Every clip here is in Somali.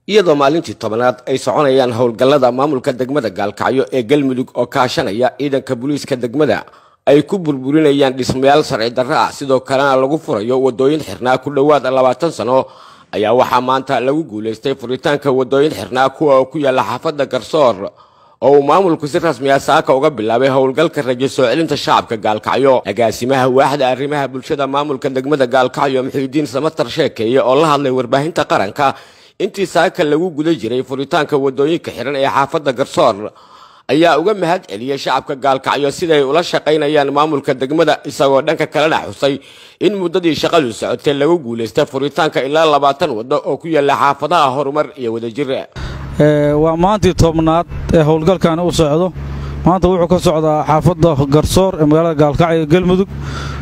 iyadoo maalintii tobanaad ay soconayaan howlgallada maamulka degmada gaalkacyo ee galmudug oo kaashanaya ciidanka booliiska degmada ay ku burburinayaan dhismayaal sharci darro ah sidoo kalena lagu furayo wadooyin xirnaa ku dhowaad labaatan sano ayaa waxaa maanta lagu guulaystay furitaanka wadooyin xirnaa kuwa oo ku yaalla xaafadda garsoor oo uu maamulku si rasmi ah saaka uga bilaabay howlgalka rajo soo celinta shacabka gaalkacyo agaasimaha waaxda arrimaha bulshada maamulka degmada gaalkacyo muxiidiin samatar sheekeeye oo la hadlay warbaahinta qaranka intii saaka lagu guda jiray furitaanka wadooyinka xiran ee xaafadda garsoor ayaa uga mahad celiyey shacabka gaalkacyo siday ula shaqaynayaan maamulka degmada isagoo dhanka kalena xusay in muddadii shaqadu socotay lagu guulaystay furitaanka ilaa labaatan waddo oo ku yaalla xaafadaha horumar iyo wadajir waa maantii tobnaad ee howlgalkani u socdo maanta wuxuu ka socdaa xaafadda garsoor ee magaalada gaalkacyo galmudug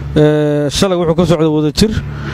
shalay wuxuu ka socda wadajir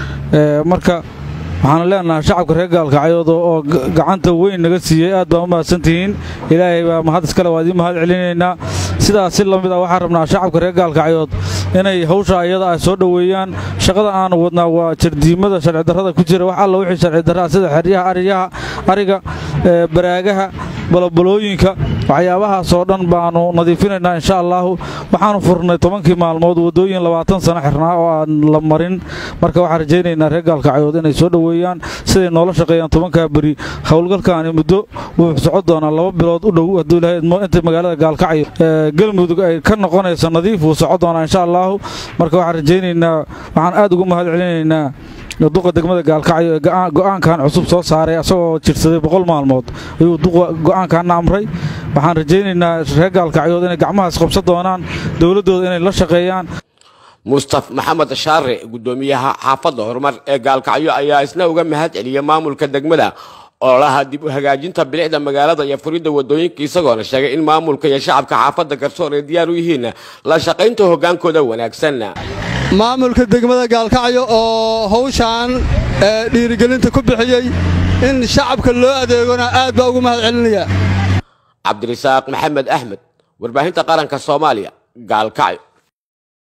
marka waxaanu leenahay shacabka reer gaalkacyood oo gacanta weyn naga siiyey aad baan u mahadsantihiin ilaahay baa mahad iskale waa idiin mahad celinaynaa sidaas si lamid ah waxaan rabnaa shacabka reer gaalkacyood inay hawsha iyada ay soo dhoweeyaan shaqada aanu wadnaa waa jardiimada sharci darrada ku jira wax alla wixii sharci darraa sida xeryaha ariyaha ariga baraagaha balobalooyinka waxyaabahaasoo dhan baanu nadiifinaynaa insha allaahu waxaanu furnay tobankii maalmood waddooyin labaatan sano xirnaa oo aan la marin marka waxaan rajaynaynaa reer gaalkacyood inay soo dhoweeyaan siday noola shaqeeyaan tobankaa beri howlgalkaani muddo wuxuu socon doonaa laba bilood u dhow hadduu ilahay idmo inta magaalada gaalkacyo galmudug ay ka noqonayso nadiif wuu socon doonaa insha allaahu marka waxaan rajaynaynaa waxaan aad ugu mahad celinaynaa duqa degmada gaalkacyo ee go'aankan cusub soo saaray asagoo jirsaday boqol maalmood ayuu duqa go'aankaana amray waxaan rajaynaynaa reer gaalkacyood inay gacmahaas qabsan doonaan dowladdooda inay la shaqeeyaan mustaf maxamed shaare guddoomiyaha xaafadda horumar ee gaalkacyo ayaa isna uga mahad celiyey maamulka degmada ololaha dib u hagaajinta bilicda magaalada iyo furidda wadooyinka isagoona sheegay in maamulka iyo shacabka xaafadda garsoor ay diyaar u yihiin la shaqaynta hoggaankooda wanaagsan maamulka degmada gaalkacyo oo hawshaan dhiirigelinta ku bixiyey in shacabka loo adeegona aad baa ugu mahad celinaya cabdirasaaq maxamed axmed warbaahinta qaranka soomaaliya gaalkacyo